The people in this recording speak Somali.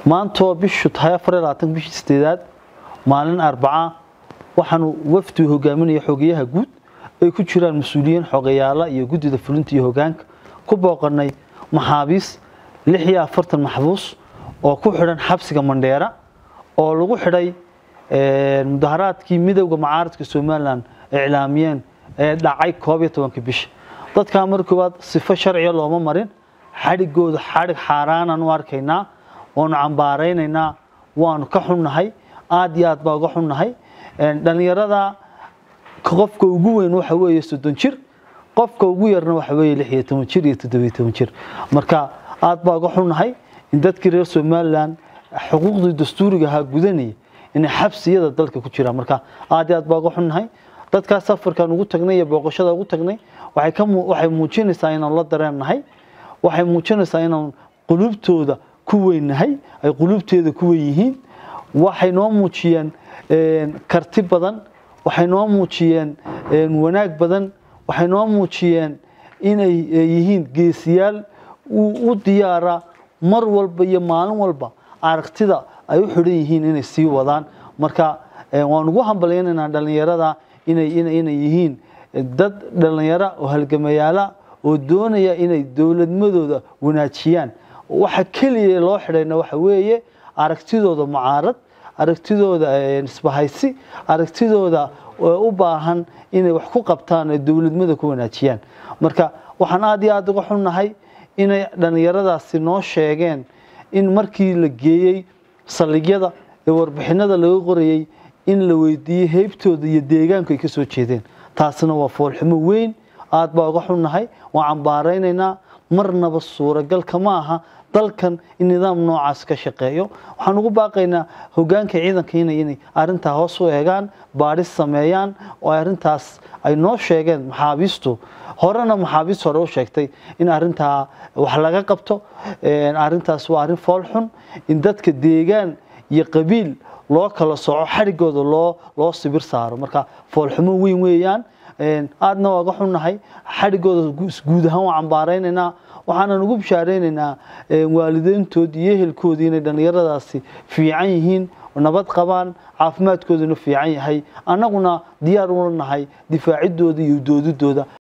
maantoo bishu tahay afar iyo labaatan bishii sideedaad maalin arbaca waxaanu wafdi hogaaminaya xogeyaha guud ay ku jiraan mas-uuliyiin xogeyaala iyo guddida fulinta iyo hogaanka ku booqanay maxaabiis lix iyo afartan maxbuus oo ku xidhan xabsiga mandheera oo lagu xidhay mudaharaadkii midowda macaaradka somalilan iclaamiyeen ee dhacay koob iyo tobanka bisha dadkaa mar koowaad sifo sharciga looma marin xadhigooda xadhig xaaraanaan u arkaynaa waanu cambaaraynaynaa waanu ka xunnahay aad iyo aad baa uga xunnahay dhallinyarada qofka ugu weyn waxa weeye soddon jir qofka ugu yarna waxa weeye lix iyo toban jir iyo toddobiyo toban jir marka aad baa uga xunnahay in dadkii reer somalilan xuquuqdii dastuuriga ahaa gudanaya inay xabsiyada dalka ku jiraan marka aad iyo aad baa uga xunnahay dadkaas safarkan ugu tagnay iyo booqashada ugu tagnay waxay ka waxay muujinaysaa inaan la dareennahay waxay muujinaysaa inaan qulubtooda ku weynahay ay qulubteeda ku weyn yihiin waxay noo muujiyeen karti badan waxay noo muujiyeen wanaag badan waxay noo muujiyeen inay yihiin geesiyaal u diyaara mar walba iyo maalin walba aragtida ay u xidhan yihiin inay sii wadaan marka waan ugu hambalyaynaynaa dhallinyarada inay inay yihiin dad dhallinyaro oo halgamayaala oo doonaya inay dowladmadooda wanaajiyaan waxa keliya loo xidhayna waxa weeye aragtidooda mucaarad aragtidooda isbahaysi aragtidooda u baahan inay wax ku qabtaan ee dowladmada ku wanaajiyaan marka waxaan aad iyo aad uga xunnahay inay dhallinyaradaasi noo sheegeen in markii la geeyey saldhigyada ee warbixinada laga qorayey in la weydiiyey heybtooda iyo deegaanku ay ka soo jeedeen taasina waa foolxumo weyn aad baa uga xunnahay waan cambaaraynaynaa marnaba suuragal kama aha dalkan in nidaam noocaas ka shaqeeyo waxaan ugu baaqaynaa hogaanka ciidanka inay inay arrintaa hoos u eegaan baadhis sameeyaan oo arrintaas ay noo sheegeen maxaabiistu horena maxaabiist hore u sheegtay in arrintaa wax laga qabto arrintaas waa arrin foolxun in dadka deegaan iyo qabiil loo kala soco xadhigooda loo loo sibir saaro marka foolxumo weyn weeyaan aadna waa ga xunnahay xadhigooda guud ahaan waa cambaaraynaynaa waxaanan ugu bishaaraynaynaa waalideyntood iyo ehelkoodii inay dhallinyaradaasi fiican yihiin nabad qabaan caafimaadkooduna fiican yahay annaguna diyaar ula nahay difaacidooda iyo doodidooda